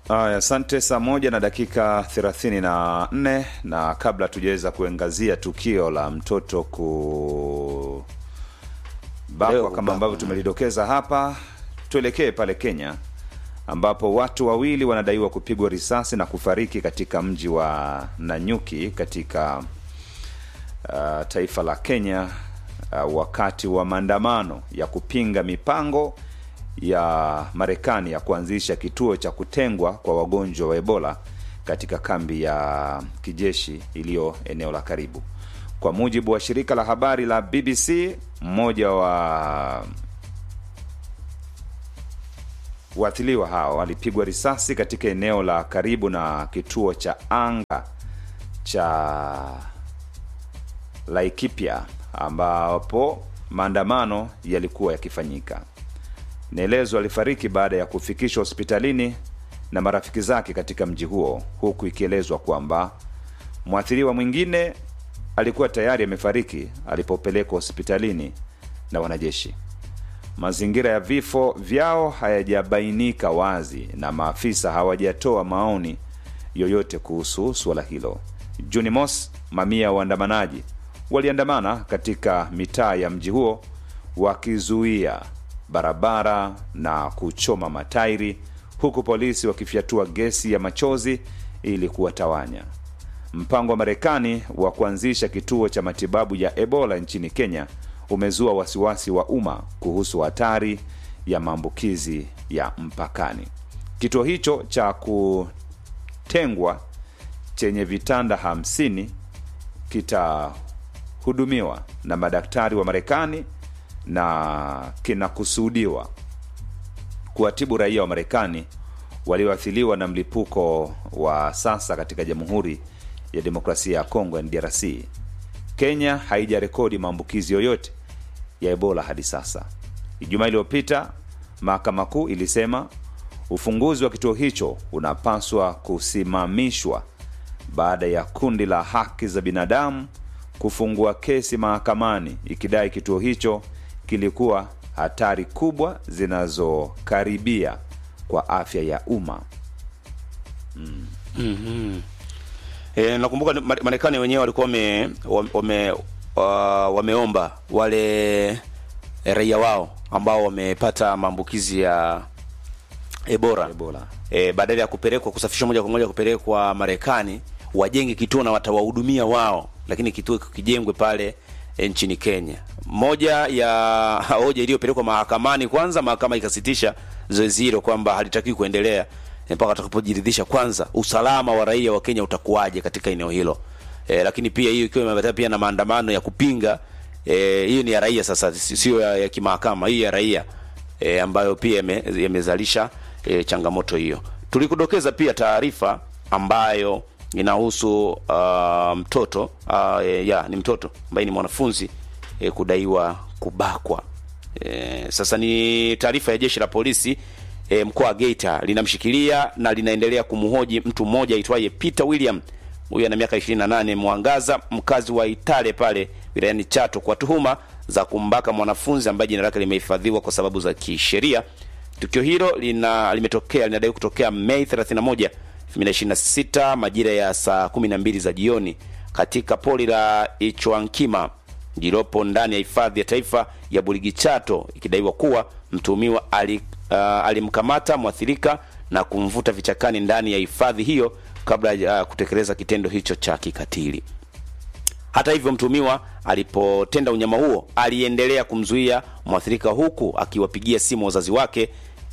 Aya, asante. Saa moja na dakika thelathini na nne na kabla tujaweza kuangazia tukio la mtoto kubakwa Leo kama kubakwa. ambavyo tumelidokeza hapa, tuelekee pale Kenya ambapo watu wawili wanadaiwa kupigwa risasi na kufariki katika mji wa Nanyuki katika uh, taifa la Kenya uh, wakati wa maandamano ya kupinga mipango ya Marekani ya kuanzisha kituo cha kutengwa kwa wagonjwa wa Ebola katika kambi ya kijeshi iliyo eneo la karibu. Kwa mujibu wa shirika la habari la BBC, mmoja wa waathiriwa hao walipigwa risasi katika eneo la karibu na kituo cha anga cha Laikipia ambapo maandamano yalikuwa yakifanyika. Naelezo alifariki baada ya kufikishwa hospitalini na marafiki zake katika mji huo, huku ikielezwa kwamba mwathiriwa mwingine alikuwa tayari amefariki alipopelekwa hospitalini na wanajeshi. Mazingira ya vifo vyao hayajabainika wazi na maafisa hawajatoa maoni yoyote kuhusu suala hilo. Juni mosi, mamia ya waandamanaji waliandamana katika mitaa ya mji huo wakizuia barabara na kuchoma matairi, huku polisi wakifyatua gesi ya machozi ili kuwatawanya. Mpango wa Marekani wa kuanzisha kituo cha matibabu ya Ebola nchini Kenya umezua wasiwasi wa umma kuhusu hatari ya maambukizi ya mpakani. Kituo hicho cha kutengwa chenye vitanda hamsini kitahudumiwa na madaktari wa Marekani na kinakusudiwa kuwatibu raia wa Marekani walioathiriwa na mlipuko wa sasa katika Jamhuri ya Demokrasia ya Kongo DRC. Kenya haijarekodi maambukizi yoyote ya Ebola hadi sasa. Ijumaa iliyopita mahakama kuu ilisema ufunguzi wa kituo hicho unapaswa kusimamishwa baada ya kundi la haki za binadamu kufungua kesi mahakamani ikidai kituo hicho kilikuwa hatari kubwa zinazokaribia kwa afya ya umma. E, nakumbuka ni- Mare- Marekani wenyewe walikuwa wame, wame, uh, wameomba wale raia wao ambao wamepata maambukizi ya Ebola, Ebola. E, badala ya kupelekwa kusafishwa moja kwa moja kupelekwa Marekani wajenge kituo na watawahudumia wao, lakini kituo kijengwe pale e, nchini Kenya. Moja ya hoja iliyopelekwa mahakamani, kwanza mahakama ikasitisha zoezi hilo kwamba halitakiwi kuendelea e, mpaka watakapojiridhisha kwanza usalama wa raia wa Kenya utakuwaje katika eneo hilo. E, lakini pia hiyo ikiwa imeambatana pia na maandamano ya kupinga e, hiyo ni ya raia sasa, si- sio ya, ya kimahakama, hii ya raia e, ambayo pia yame- yamezalisha e, changamoto hiyo. Tulikudokeza pia taarifa ambayo inahusu uh, mtoto uh, e, ya ni mtoto ambaye ni mwanafunzi e, kudaiwa kubakwa. E, sasa ni taarifa ya jeshi la polisi e, mkoa wa Geita linamshikilia na linaendelea kumhoji mtu mmoja aitwaye Peter William huyu ana miaka 28 Mwangaza, mkazi wa Itale pale wilayani Chato kwa tuhuma za kumbaka mwanafunzi ambaye jina lake limehifadhiwa kwa sababu za kisheria. Tukio hilo lina limetokea linadai kutokea Mei 31, 2026 majira ya saa 12 za jioni katika pori la Ichwankima lililopo ndani ya hifadhi ya taifa ya Burigi Chato, ikidaiwa kuwa mtuhumiwa ali, uh, alimkamata mwathirika na kumvuta vichakani ndani ya hifadhi hiyo kabla ya kutekeleza kitendo hicho cha kikatili. Hata hivyo, mtuhumiwa alipotenda unyama huo aliendelea kumzuia mwathirika huku akiwapigia simu wazazi wake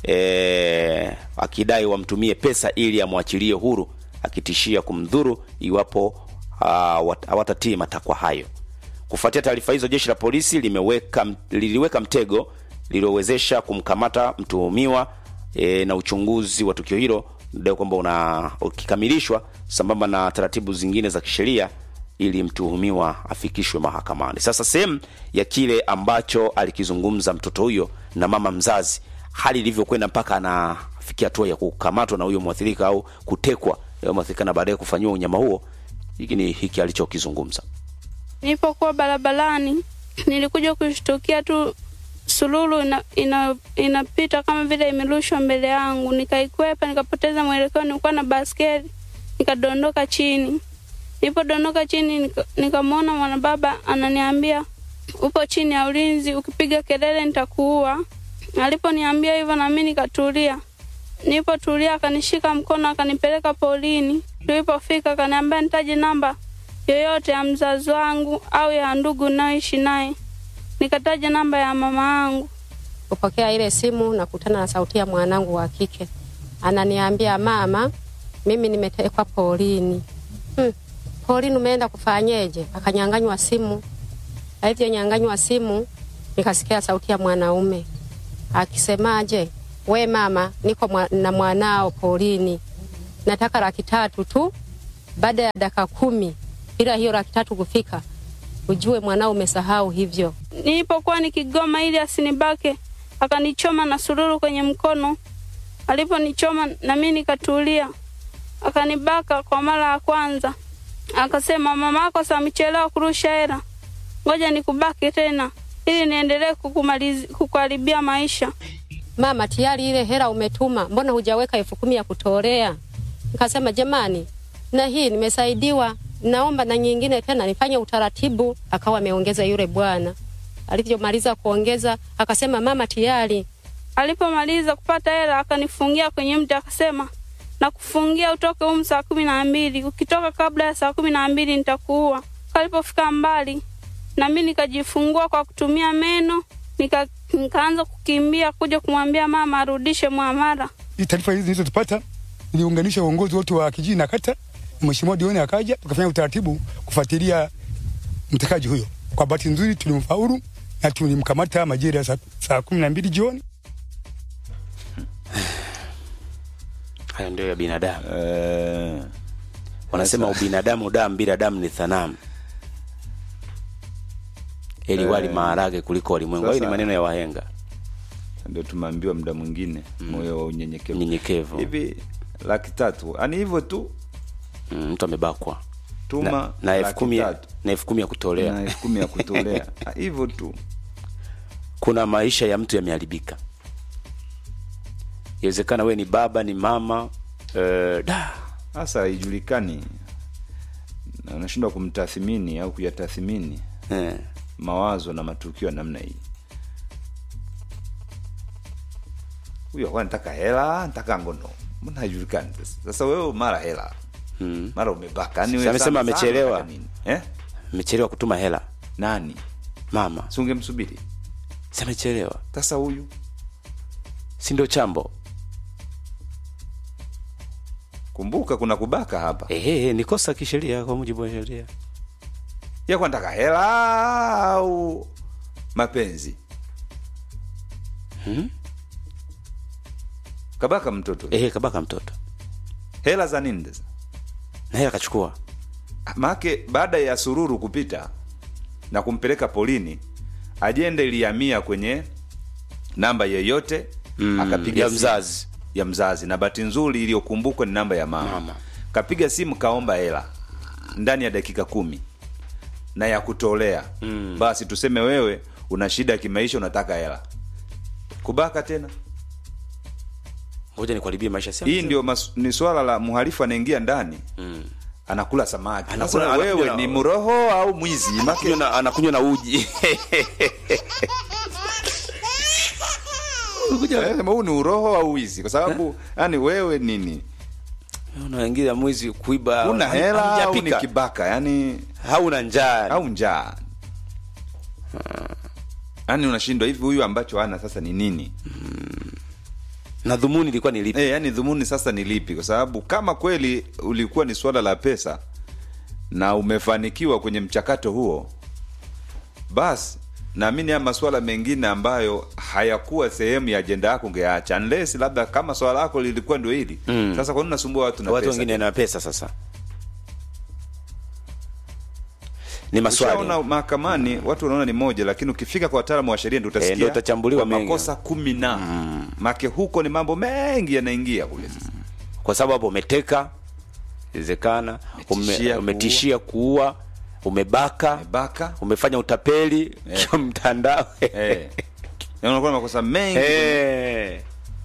e, akidai wamtumie pesa ili amwachilie huru, akitishia kumdhuru iwapo uh, hawatatii matakwa hayo. Kufuatia taarifa hizo, jeshi la polisi limeweka liliweka mtego liliowezesha kumkamata mtuhumiwa e, na uchunguzi wa tukio hilo ndio kwamba una ukikamilishwa sambamba na taratibu zingine za kisheria ili mtuhumiwa afikishwe mahakamani. Sasa sehemu ya kile ambacho alikizungumza mtoto huyo na mama mzazi, hali ilivyokwenda mpaka anafikia hatua ya kukamatwa na huyo mwathirika au kutekwa huyo mwathirika na baadaye kufanyiwa unyama huo, hiki ni hiki alichokizungumza. Nilipokuwa barabarani nilikuja kushtukia tu sululu ina, ina, inapita kama vile imerushwa mbele yangu, nikaikwepa, nikapoteza mwelekeo. Nilikuwa na baskeli, nikadondoka chini. Nilipodondoka chini, nika- nikamwona mwanababa ananiambia, upo chini ya ulinzi, ukipiga kelele nitakuua. Aliponiambia hivyo, nami nikatulia. Nilipotulia akanishika mkono akanipeleka polini. Tulipofika akaniambia nitaje namba yoyote ya mzazi wangu au ya ndugu nayoishi naye. Nikataja namba ya mama yangu. kupokea ile simu nakutana na sauti ya mwanangu wa kike ananiambia, mama, mimi nimetekwa polini. Hmm, polini umeenda kufanyeje? Akanyanganywa simu. Alivyonyanganywa simu, nikasikia sauti ya mwanaume akisemaje, we mama, niko mwa, na mwanao polini, nataka laki tatu tu. Baada ya dakika kumi bila hiyo laki tatu kufika, ujue mwanao umesahau hivyo. Nilipokuwa nikigoma ili asinibake, akanichoma na sururu kwenye mkono. Aliponichoma na mimi nikatulia, akanibaka kwa mara ya kwanza. Akasema, mama yako sasa amechelewa kurusha hela, ngoja nikubake tena ili niendelee kukumalizi- kukuharibia maisha. mama, tayari ile hela umetuma, mbona hujaweka elfu kumi ya kutolea? Nikasema jamani, na hii nimesaidiwa, naomba na nyingine tena nifanye utaratibu. Akawa ameongeza yule bwana. Alivyomaliza kuongeza, akasema mama, tayari. Alipomaliza kupata hela akanifungia kwenye mti, akasema nakufungia utoke humu saa kumi na mbili. Ukitoka kabla ya saa kumi na mbili nitakuua. Alipofika mbali, na mimi nikajifungua kwa kutumia meno, nika, nikaanza kukimbia kuja kumwambia mama arudishe mwamara. Hii taarifa hizi nilizozipata niliunganisha uongozi wote wa kijiji na kata, na mheshimiwa diwani akaja, tukafanya utaratibu kufuatilia mtekaji huyo. Kwa bahati nzuri tulimfaulu na tulimkamata majira ya saa, saa kumi na mbili jioni. hayo ndio ya binadamu Eh, wanasema ubinadamu damu bila damu ni thanamu eli wali maharage kuliko walimwengu hayo ni Sasa- maneno ya wahenga ndio tumeambiwa muda mwingine moyo wa unyenyekevu nyenyekevu hivi laki tatu ani hivyo tu Mm, mtu amebakwa tuma na, na elfu laki kumi tatu na elfu kumi ya kutolea na elfu kumi ya kutolea Ah, hivyo tu kuna maisha ya mtu yameharibika inawezekana we ni baba ni mama eh, da sasa haijulikani na unashindwa kumtathimini au kuyatathimini eh, mawazo na matukio ya namna hii huyo akuwa nataka hela nataka ngono mbona haijulikani sasa sasa wewe mara hela mm. mara umebaka yani Sasa wewe amesema sana sana amechelewa. unataka nini? eh? amechelewa kutuma hela nani mama si ungemsubiri si amechelewa sasa huyu si ndio chambo kumbuka kuna kubaka hapa ehe ni kosa kisheria kwa mujibu wa sheria yakuwa nataka hela au mapenzi Mhm. kabaka mtoto ehe kabaka mtoto hela za nini sasa na hela akachukua maake baada ya sururu kupita na kumpeleka polini ajenda ilihamia kwenye namba yeyote Mm, akapiga ya simu. mzazi. ya mzazi na bahati nzuri iliyokumbukwa ni namba ya mama, Mama. kapiga simu kaomba hela ndani ya dakika kumi na ya kutolea mm. basi tuseme wewe una shida ya kimaisha unataka hela kubaka tena ngoja nikuharibie maisha si hii ndio mas, ni swala la mhalifu anaingia ndani mm. anakula samaki Anakula- Sasa anakunywa wewe na- ni mroho au mwizi Make- anakunywa na, anakunywa na uji Eh, sema huu ni uroho au wizi kwa sababu yani wewe nini unaingia mwizi kuiba una hela au ni hamjapika. kibaka yani hauna njaa au njaa yani unashindwa hivi huyu ambacho ana sasa ni nini na dhumuni ilikuwa ni lipi e, yani dhumuni sasa ni lipi kwa sababu kama kweli ulikuwa ni swala la pesa na umefanikiwa kwenye mchakato huo basi naamini haya maswala mengine ambayo hayakuwa sehemu ya ajenda yako ungeacha unless labda kama swala lako lilikuwa ndio hili Mm. sasa kwa nini unasumbua watu na watu pesa wengine na pesa sasa ni maswali Ushaona mahakamani watu wanaona ni moja lakini ukifika kwa wataalamu wa sheria ndio Eh, utasikia ndio utachambuliwa kwa mengi. makosa kumi na mm. make huko ni mambo mengi yanaingia kule sasa kwa sababu hapo umeteka inawezekana Umetishia ume, kuua. umetishia kuua umebaka baka umefanya utapeli Eh. kwa mtandao eh. Yaani unakuwa na makosa mengi Eh.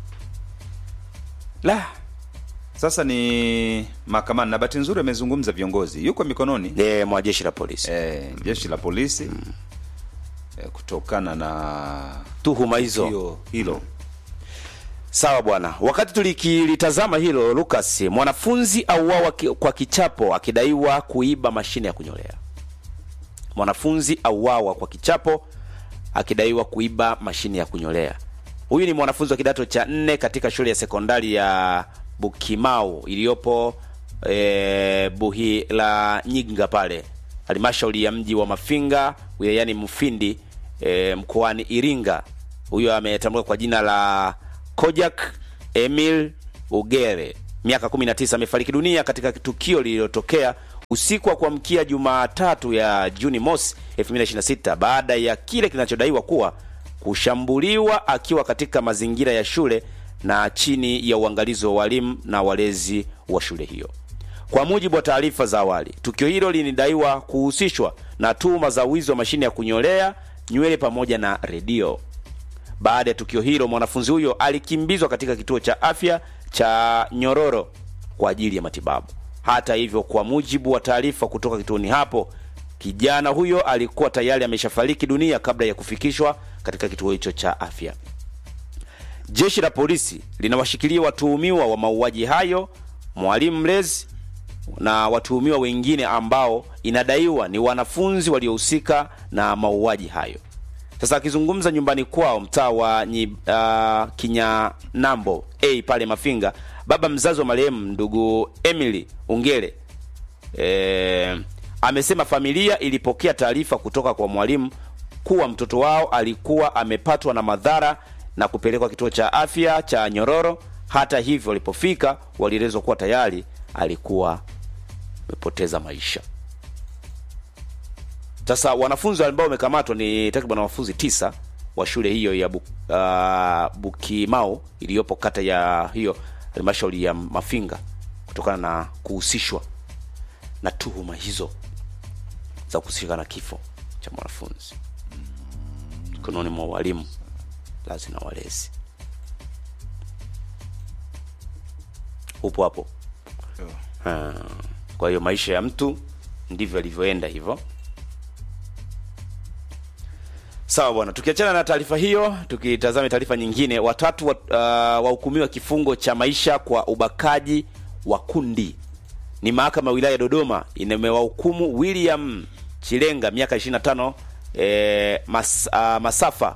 La, sasa ni mahakamani na bahati nzuri amezungumza viongozi yuko mikononi eh, mwa jeshi la polisi. eh, jeshi la polisi eh, kutokana na Tuhuma hizo. hiyo hilo Sawa bwana. Wakati tulikilitazama hilo Lucas, mwanafunzi auawa ki- kwa kichapo akidaiwa kuiba mashine ya kunyolea. Mwanafunzi auawa kwa kichapo akidaiwa kuiba mashine ya kunyolea. Huyu ni mwanafunzi wa kidato cha nne katika shule ya sekondari ya Bukimau iliyopo e, Buhi la Nyinga pale halmashauri ya mji wa Mafinga wilayani Mufindi e, mkoani Iringa. Huyo ametambulika kwa jina la Kojak Emil Ugere, miaka 19, amefariki dunia katika tukio lililotokea usiku wa kuamkia Jumatatu ya Juni mosi 2026 baada ya kile kinachodaiwa kuwa kushambuliwa akiwa katika mazingira ya shule na chini ya uangalizi wa walimu na walezi wa shule hiyo. Kwa mujibu wa taarifa za awali, tukio hilo linadaiwa kuhusishwa na tuhuma za wizi wa mashine ya kunyolea nywele pamoja na redio. Baada ya tukio hilo, mwanafunzi huyo alikimbizwa katika kituo cha afya cha Nyororo kwa ajili ya matibabu. Hata hivyo, kwa mujibu wa taarifa kutoka kituoni hapo, kijana huyo alikuwa tayari ameshafariki dunia kabla ya kufikishwa katika kituo hicho cha afya. Jeshi la polisi linawashikilia watuhumiwa wa mauaji hayo, mwalimu mlezi na watuhumiwa wengine ambao inadaiwa ni wanafunzi waliohusika na mauaji hayo. Sasa akizungumza nyumbani kwao mtaa wa nyi, uh, Kinyanambo A pale Mafinga, baba mzazi wa marehemu ndugu Emily Ungele e, amesema familia ilipokea taarifa kutoka kwa mwalimu kuwa mtoto wao alikuwa amepatwa na madhara na kupelekwa kituo cha afya cha Nyororo. Hata hivyo, walipofika walielezwa kuwa tayari alikuwa amepoteza maisha. Sasa wanafunzi ambao wamekamatwa ni takriban wanafunzi tisa wa shule hiyo ya Buk, uh, Bukimau iliyopo kata ya hiyo halmashauri ya Mafinga kutokana na kuhusishwa na tuhuma hizo za kuhusika na kifo cha mwanafunzi mikononi mwa walimu lazi na walezi. Upo hapo. Ah, Kwa hiyo maisha ya mtu ndivyo yalivyoenda hivyo. Sawa bwana, tukiachana na taarifa hiyo, tukitazame taarifa nyingine, watatu wa- uh, wahukumiwa kifungo cha maisha kwa ubakaji wa kundi. Ni mahakama ya wilaya ya Dodoma imewahukumu William Chilenga miaka 25, eh, mas, uh, Masafa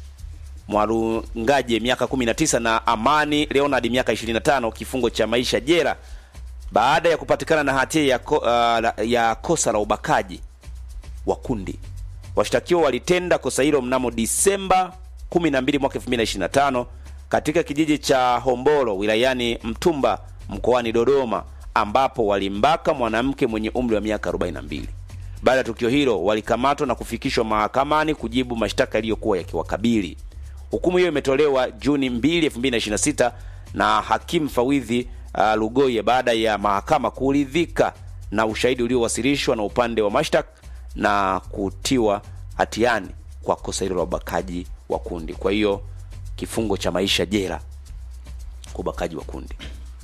Mwarungaje miaka 19 na Amani Leonard miaka 25 kifungo cha maisha jela baada ya kupatikana na hatia ya, ko, uh, la- ya kosa la ubakaji wa kundi. Washtakiwa walitenda kosa hilo mnamo Disemba 12 mwaka 2025 katika kijiji cha Hombolo wilayani Mtumba mkoani Dodoma ambapo walimbaka mwanamke mwenye umri wa miaka 42. Baada ya tukio hilo walikamatwa na kufikishwa mahakamani kujibu mashtaka yaliyokuwa yakiwakabili. Hukumu hiyo imetolewa Juni 2, 2026 na hakimu Fawidhi uh, Lugoye baada ya mahakama kuridhika na ushahidi uliowasilishwa na upande wa mashtaka na kutiwa hatiani kwa kosa hilo la ubakaji wa kundi. Kwa hiyo kifungo cha maisha jela kwa ubakaji wa kundi.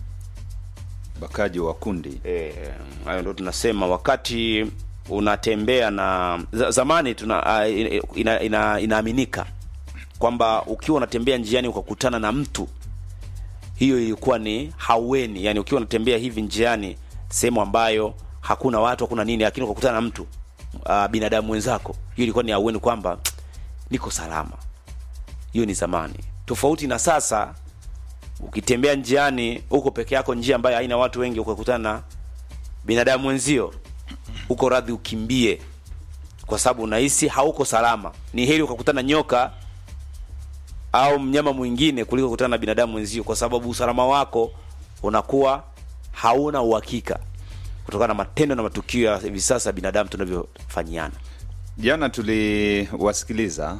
bakaji wa kundi Eh, hayo ndo tunasema wakati unatembea na za- zamani tuna uh, ina, ina, inaaminika kwamba ukiwa unatembea njiani ukakutana na mtu hiyo ilikuwa ni haueni yani ukiwa unatembea hivi njiani sehemu ambayo hakuna watu hakuna nini lakini ukakutana na mtu uh, binadamu mwenzako hiyo ilikuwa ni haueni kwamba niko salama hiyo ni zamani tofauti na sasa ukitembea njiani huko peke yako njia ambayo haina watu wengi ukakutana na binadamu mwenzio uko radhi ukimbie kwa sababu unahisi hauko salama ni heri ukakutana nyoka au mnyama mwingine kuliko kukutana na binadamu mwenzio kwa sababu usalama wako unakuwa hauna uhakika kutokana na matendo na matukio ya hivi sasa binadamu tunavyofanyiana jana tuliwasikiliza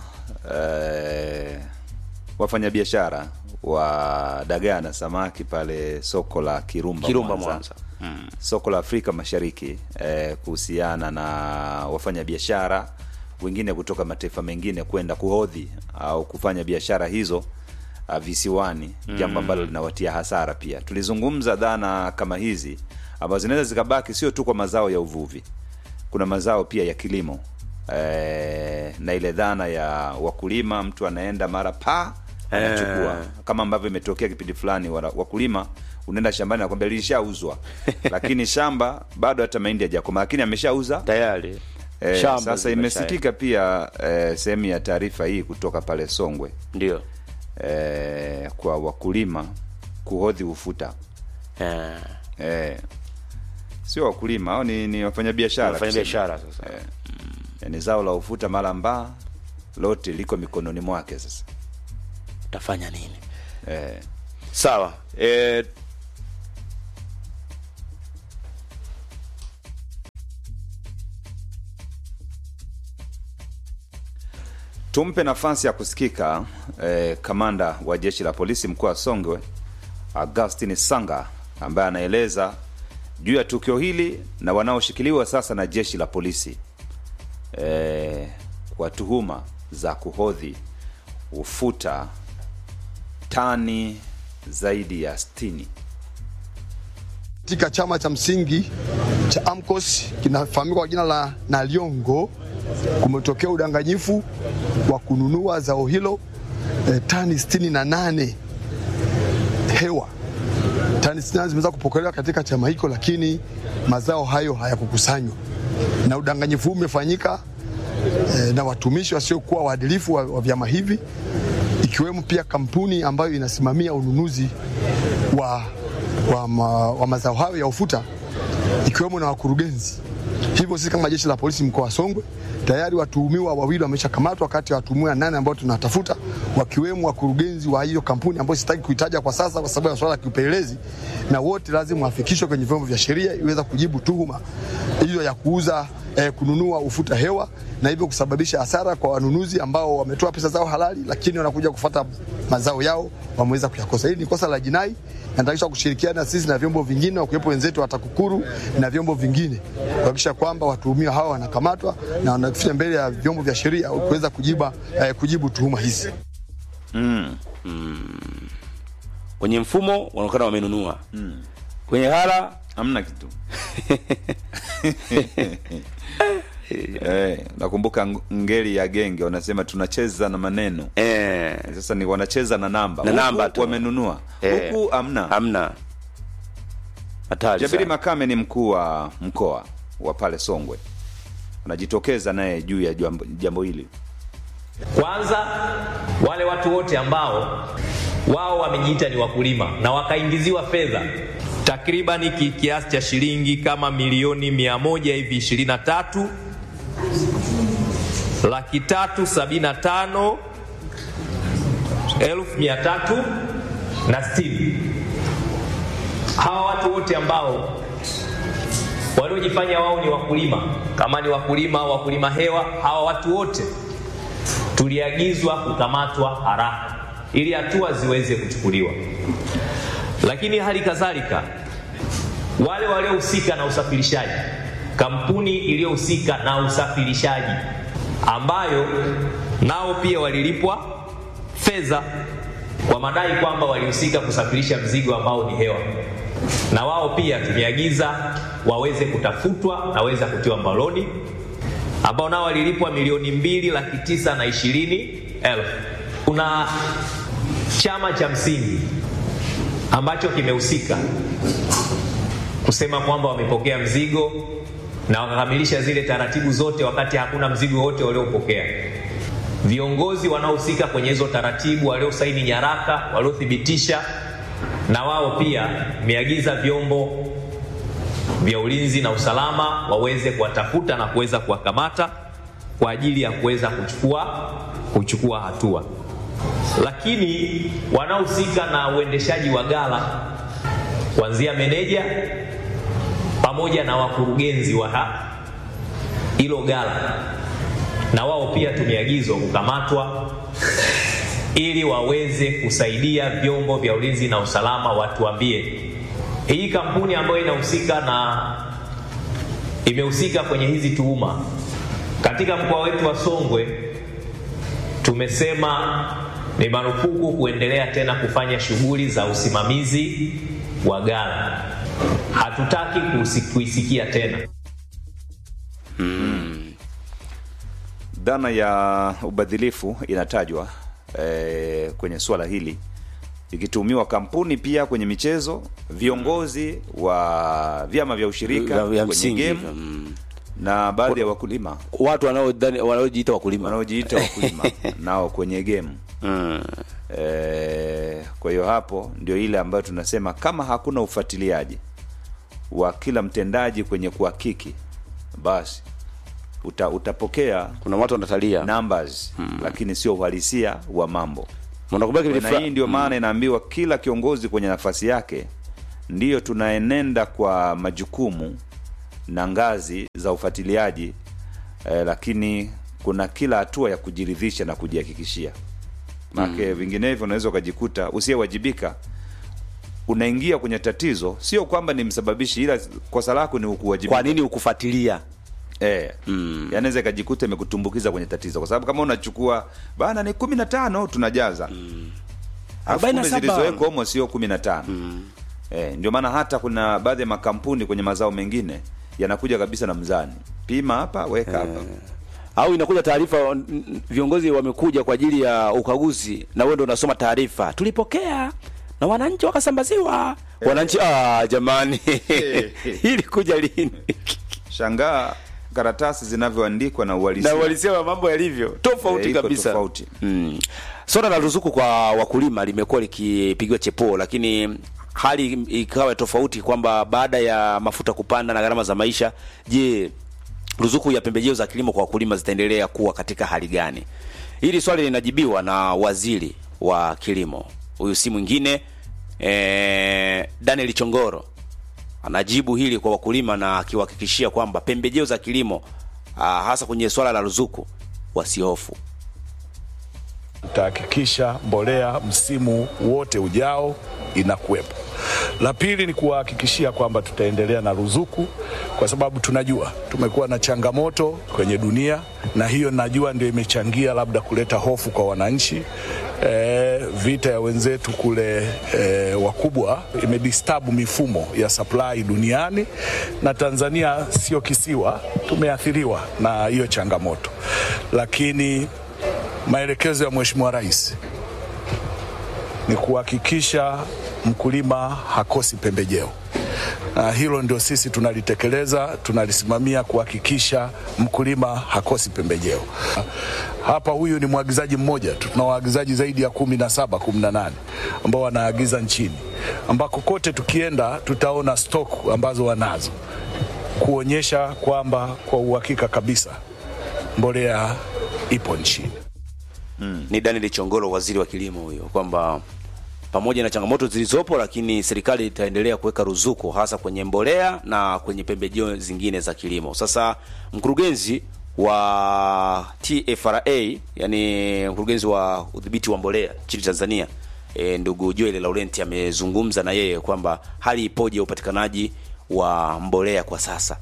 eh, wafanyabiashara wa dagaa na samaki pale soko la kirumba, kirumba Mwanza. mwanza mm. soko la Afrika Mashariki eh, kuhusiana na wafanyabiashara wengine kutoka mataifa mengine kwenda kuhodhi au kufanya biashara hizo uh, visiwani jambo ambalo linawatia hasara pia tulizungumza dhana kama hizi ambazo zinaweza zikabaki sio tu kwa mazao ya uvuvi kuna mazao pia ya kilimo e, na ile dhana ya wakulima mtu anaenda mara pa anachukua Eh. kama ambavyo imetokea kipindi fulani wala- wakulima unaenda shambani nakwambia lilishauzwa lakini shamba bado hata mahindi hajakoma lakini ameshauza tayari e, Shamba sasa zimesha- imesikika pia e, sehemu ya taarifa hii kutoka pale songwe ndio e, kwa wakulima kuhodhi ufuta Eh, e, sio wakulima au ni, ni wafanyabiashara wafanya tuseme. biashara sasa Eh, yani zao la ufuta mara mbaa lote liko mikononi mwake sasa utafanya nini eh, sawa e, tumpe nafasi ya kusikika eh, kamanda wa jeshi la polisi mkoa wa Songwe Augustin Sanga ambaye anaeleza juu ya tukio hili na wanaoshikiliwa sasa na jeshi la polisi eh, kwa tuhuma za kuhodhi ufuta tani zaidi ya 60 katika chama cha msingi cha AMCOS kinafahamika kwa jina la Naliongo, kumetokea udanganyifu wa kununua zao hilo eh, tani 68 hewa. Tani 68 zimeweza kupokelewa katika chama hicho, lakini mazao hayo hayakukusanywa, na udanganyifu huu umefanyika eh, na watumishi wasiokuwa waadilifu wa, wa vyama hivi ikiwemo pia kampuni ambayo inasimamia ununuzi wa, wa, ma, wa mazao hayo ya ufuta ikiwemo na wakurugenzi. Hivyo sisi kama jeshi la polisi mkoa wa Songwe tayari watuhumiwa wawili wameshakamatwa kati ya watuhumiwa nane ambao tunatafuta wakiwemo wakurugenzi wa hiyo kampuni ambayo sitaki kuitaja kwa sasa kwa sababu ya swala la kiupelelezi, na wote lazima wafikishwe kwenye vyombo vya sheria iweza kujibu tuhuma hiyo ya kuuza eh, kununua ufuta hewa na hivyo kusababisha hasara kwa wanunuzi ambao wametoa pesa zao halali, lakini wanakuja kufata mazao yao wameweza kuyakosa. Hili ni kosa la jinai natakisha kushirikiana sisi na vyombo vingine wakiwepo wenzetu wa TAKUKURU na vyombo vingine kuhakikisha kwamba watuhumiwa hawa wanakamatwa na wanafikishwa mbele ya vyombo vya sheria kuweza kujiba, eh, kujibu tuhuma hizi. kwenye mfumo wanaonekana wamenunua kwenye hala hamna kitu eh, nakumbuka ng- ngeli ya genge wanasema tunacheza na maneno eh, sasa ni wanacheza na namba Na Huku namba tu. wamenunua Eh. huku hamna hamna hatari jabiri sana. makame ni mkuu wa mkoa wa pale songwe anajitokeza naye juu ya jambo, jambo hili Kwanza wale watu wote ambao wao wamejiita ni wakulima na wakaingiziwa fedha takribani ki- kiasi cha shilingi kama milioni mia moja hivi ishirini na tatu laki tatu sabini na tano elfu mia tatu na sitini. Hawa watu wote ambao waliojifanya wao ni wakulima, kama ni wakulima, wakulima hewa, hawa watu wote tuliagizwa kukamatwa haraka ili hatua ziweze kuchukuliwa. Lakini hali kadhalika wale waliohusika na usafirishaji, kampuni iliyohusika na usafirishaji ambayo nao pia walilipwa fedha kwa madai kwamba walihusika kusafirisha mzigo ambao ni hewa, na wao pia tumeagiza waweze kutafutwa na waweza kutiwa mbaloni ambao nao walilipwa milioni mbili laki tisa na ishirini elfu. Kuna chama cha msingi ambacho kimehusika kusema kwamba wamepokea mzigo na wakakamilisha zile taratibu zote wakati hakuna mzigo wote waliopokea. Viongozi wanaohusika kwenye hizo taratibu, waliosaini nyaraka, waliothibitisha, na wao pia meagiza vyombo vya ulinzi na usalama waweze kuwatafuta na kuweza kuwakamata kwa ajili ya kuweza kuchukua kuchukua hatua. Lakini wanaohusika na uendeshaji wa ghala kuanzia meneja pamoja na wakurugenzi wa ha- hilo ghala, na wao pia tumeagizwa kukamatwa ili waweze kusaidia vyombo vya ulinzi na usalama watuambie hii kampuni ambayo inahusika na imehusika kwenye hizi tuhuma Katika mkoa wetu wa Songwe tumesema ni marufuku kuendelea tena kufanya shughuli za usimamizi wa ghala. Hatutaki kusi- kuisikia tena. Dhana ya ubadhilifu inatajwa eh, kwenye suala hili ikitumiwa kampuni pia kwenye michezo, viongozi wa vyama vya ushirika Vya- vya kwenye msingi, game mm. na baadhi ya wakulima watu wanaodhani- wanaojiita wakulima wanaojiita wakulima nao kwenye game mm. Eh, kwa hiyo hapo ndio ile ambayo tunasema kama hakuna ufuatiliaji wa kila mtendaji kwenye kuhakiki, basi uta, utapokea kuna watu wanatalia numbers lakini sio uhalisia wa mambo. Unakumbuka kipindi Na fulani- hii ndio maana inaambiwa kila kiongozi kwenye nafasi yake, ndiyo tunaenenda kwa majukumu na ngazi za ufuatiliaji eh, lakini kuna kila hatua ya kujiridhisha na kujihakikishia maake vinginevyo unaweza ukajikuta usiyewajibika unaingia kwenye tatizo, sio kwamba ni msababishi, ila kosa lako ni ukuwajibika. kwa nini ukufuatilia Eh, mm. yanaweza ikajikuta imekutumbukiza kwenye tatizo, kwa sababu kama unachukua bana ni kumi na tano tunajaza mm. Arobaini na saba. zilizowekwa humo sio kumi na tano eh, ndio maana hata kuna baadhi ya makampuni kwenye mazao mengine yanakuja kabisa na mzani, pima hapa weka hapa au inakuja taarifa n- n- viongozi wamekuja kwa ajili ya ukaguzi na wewe ndio unasoma taarifa tulipokea na wananchi wakasambaziwa wananchi ah jamani hili kuja lini shangaa karatasi zinavyoandikwa na na uhalisia uhalisia wa mambo yalivyo tofauti Eh, iko kabisa tofauti. mm. swala la ruzuku kwa wakulima limekuwa likipigiwa chepuo lakini hali ikawa tofauti kwamba baada ya mafuta kupanda na gharama za maisha je ruzuku ya pembejeo za kilimo kwa wakulima zitaendelea kuwa katika hali gani hili swali linajibiwa na waziri wa kilimo huyu si mwingine eh, daniel chongoro anajibu hili kwa wakulima na akiwahakikishia kwamba pembejeo za kilimo ah, hasa kwenye swala la ruzuku wasihofu tutahakikisha mbolea msimu wote ujao inakuwepo. La pili ni kuwahakikishia kwamba tutaendelea na ruzuku, kwa sababu tunajua tumekuwa na changamoto kwenye dunia, na hiyo najua ndio imechangia labda kuleta hofu kwa wananchi. E, vita ya wenzetu kule e, wakubwa imedistabu mifumo ya supply duniani, na Tanzania sio kisiwa, tumeathiriwa na hiyo changamoto, lakini maelekezo ya Mheshimiwa Rais ni kuhakikisha mkulima hakosi pembejeo. Na hilo ndio sisi tunalitekeleza, tunalisimamia kuhakikisha mkulima hakosi pembejeo. Hapa huyu ni mwagizaji mmoja tu, tuna waagizaji zaidi ya kumi na saba kumi na nane ambao wanaagiza nchini, ambako kote tukienda tutaona stock ambazo wanazo kuonyesha kwamba kwa uhakika kabisa mbolea ipo nchini. ni Daniel Chongolo, waziri wa kilimo huyo, kwamba pamoja na changamoto zilizopo, lakini serikali itaendelea kuweka ruzuku hasa kwenye mbolea na kwenye pembejeo zingine za kilimo. Sasa mkurugenzi wa TFRA, yani mkurugenzi wa udhibiti wa mbolea nchini Tanzania e, ndugu Joel Laurent amezungumza na yeye kwamba hali ipoje ya upatikanaji wa mbolea kwa sasa.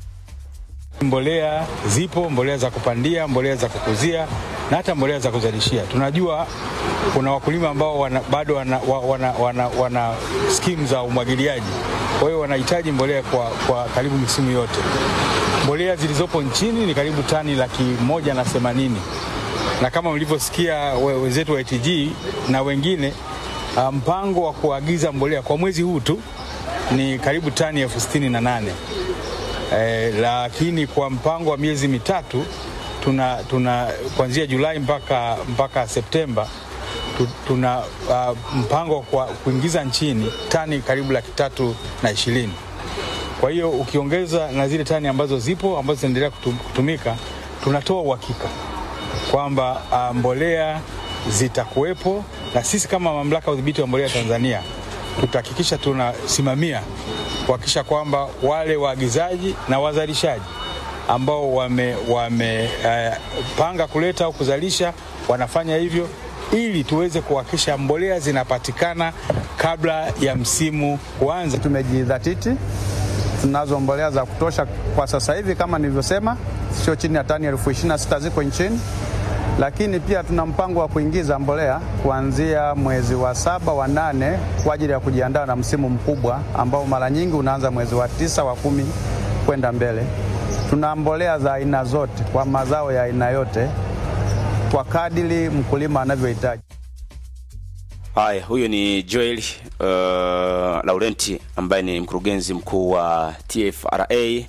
Mbolea zipo, mbolea za kupandia, mbolea za kukuzia na hata mbolea za kuzalishia. Tunajua kuna wakulima ambao wana, bado wana, wa- wana, wana, wana skimu za umwagiliaji, kwa hiyo wanahitaji mbolea kwa, kwa karibu misimu yote. Mbolea zilizopo nchini ni karibu tani laki moja na themanini na kama mlivyosikia we- wenzetu wa ATG na wengine, ah, mpango wa kuagiza mbolea kwa mwezi huu tu ni karibu tani elfu sitini na nane eh, lakini kwa mpango wa miezi mitatu tuna, tuna kuanzia Julai mpaka, mpaka Septemba tu- tuna uh, mpango kwa kuingiza nchini tani karibu laki tatu na ishirini. Kwa hiyo ukiongeza na zile tani ambazo zipo ambazo zinaendelea kutum- kutumika, tunatoa uhakika kwamba uh, mbolea zitakuwepo, na sisi kama mamlaka ya udhibiti wa mbolea Tanzania tutahakikisha tunasimamia kuhakikisha kwamba wale waagizaji na wazalishaji ambao wamepanga wame, eh, panga kuleta au kuzalisha wanafanya hivyo ili tuweze kuhakikisha mbolea zinapatikana kabla ya msimu kuanza. Tumejidhatiti, tunazo mbolea za kutosha kwa sasa hivi. Kama nilivyosema, sio chini ya tani elfu ishirini na sita ziko nchini, lakini pia tuna mpango wa kuingiza mbolea kuanzia mwezi wa saba wa nane kwa ajili ya kujiandaa na msimu mkubwa ambao mara nyingi unaanza mwezi wa tisa wa kumi kwenda mbele. Tuna mbolea za aina zote kwa mazao ya aina yote kwa kadiri mkulima anavyohitaji. Haya, huyo ni Joel uh, Laurenti ambaye ni mkurugenzi mkuu wa TFRA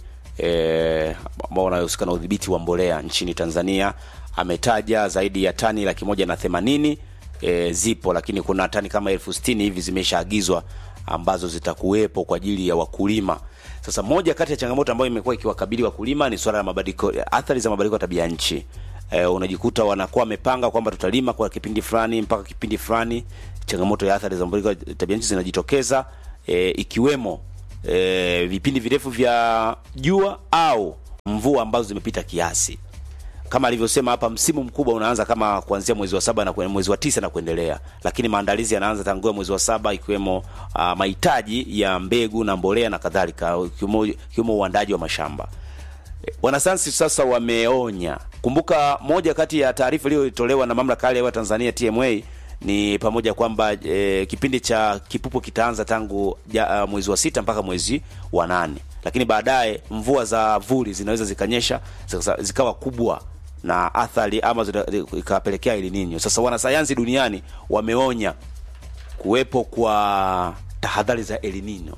eh, ambao unahusika na udhibiti wa mbolea nchini Tanzania. Ametaja zaidi ya tani laki moja na themanini e, zipo, lakini kuna tani kama elfu sitini hivi zimeshaagizwa ambazo zitakuwepo kwa ajili ya wakulima. Sasa moja kati ya changamoto ambayo imekuwa ikiwakabili wakulima ni swala la mabadiliko, athari za mabadiliko ya tabia nchi. E, unajikuta wanakuwa wamepanga kwamba tutalima kwa kipindi fulani mpaka kipindi fulani, changamoto ya athari za mabadiliko ya tabia nchi zinajitokeza e, ikiwemo e, vipindi virefu vya jua au mvua ambazo zimepita kiasi kama alivyosema hapa, msimu mkubwa unaanza kama kuanzia mwezi wa saba na kwe- mwezi wa tisa na kuendelea, lakini maandalizi yanaanza tangu mwezi wa saba, ikiwemo uh, mahitaji ya mbegu na mbolea na kadhalika, ikiwemo ikiwemo uandaji wa mashamba. E, Wanasayansi sasa wameonya. Kumbuka, moja kati ya taarifa iliyotolewa na mamlaka ya hali ya hewa Tanzania TMA ni pamoja kwamba e, kipindi cha kipupo kitaanza tangu ja, uh, mwezi wa sita mpaka mwezi wa nane, lakini baadaye mvua za vuli zinaweza zikanyesha zika- zikawa kubwa na athari ama zina- ikawapelekea El Nino. Sasa wanasayansi duniani wameonya kuwepo kwa tahadhari za El Nino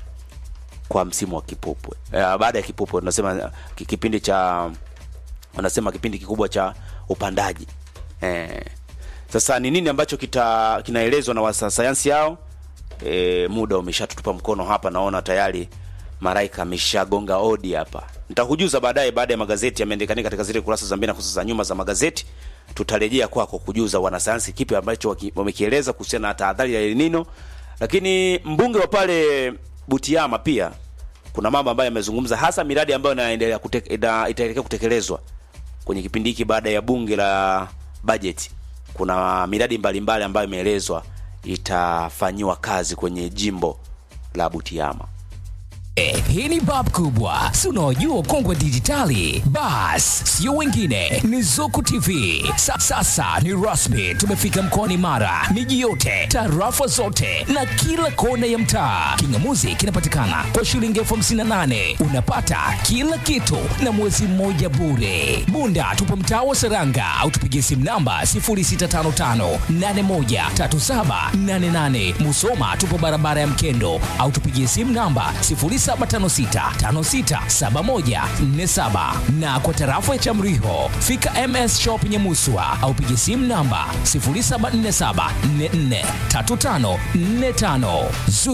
kwa msimu wa kipupwe. Eh, baada ya kipupwe tunasema eh, ki- kipindi cha wanasema kipindi kikubwa cha upandaji. Eh, sasa ni nini ambacho kita kinaelezwa na wanasayansi hao? E, muda umeshatutupa mkono hapa, naona tayari Maraika ameshagonga odi hapa. Nitakujuza baadaye baada ya magazeti yameandikanika katika zile kurasa za mbele na kurasa za nyuma za magazeti. Tutarejea kwako kujuza wanasayansi kipi ambacho waki- wamekieleza kuhusiana na tahadhari ya El Nino. Lakini mbunge wa pale Butiama pia kuna mambo ambayo yamezungumza, hasa miradi ambayo inaendelea kute- ina- itaelekea kutekelezwa kwenye kipindi hiki baada ya bunge la bajeti. Kuna miradi mbalimbali ambayo imeelezwa itafanyiwa kazi kwenye jimbo la Butiama. Eh, hii ni bab kubwa si unaojua ukongwe dijitali bas sio wengine ni zuku tv Sa, sasa ni rasmi tumefika mkoani mara miji yote tarafa zote na kila kona ya mtaa kingamuzi kinapatikana kwa shilingi elfu hamsini na nane unapata kila kitu na mwezi mmoja bure bunda tupo mtaa wa seranga au tupigie simu namba 0655813788 musoma tupo barabara ya mkendo au tupigie simu namba 0756567147 na kwa tarafa ya Chamriho fika MS Shop Nyamuswa au pigie simu namba 0747443545. Zuku